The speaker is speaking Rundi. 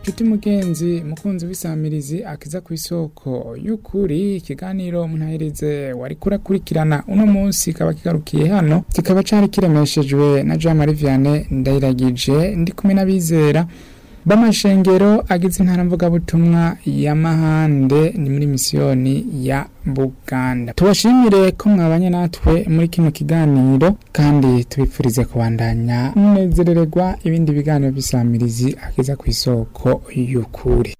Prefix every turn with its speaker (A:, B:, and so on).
A: nshuti mugenzi mukunzi w'isamirizi akiza ku isoko y'ukuri ikiganiro muntahirize wari kurakurikirana uno munsi kaba kigarukiye hano kikaba cari kiremeshejwe na Jean Marie Vianney ndayiragije ndi kumwe n'abizera b'amashengero agize intara mvugabutumwa ya Mahande ni muri misiyoni ya Buganda tubashimire ko mwabanye natwe muri kino kiganiro kandi tubipfurize kubandanya munezerererwa ibindi biganiro by'isamirizi akiza ku isoko y'ukuri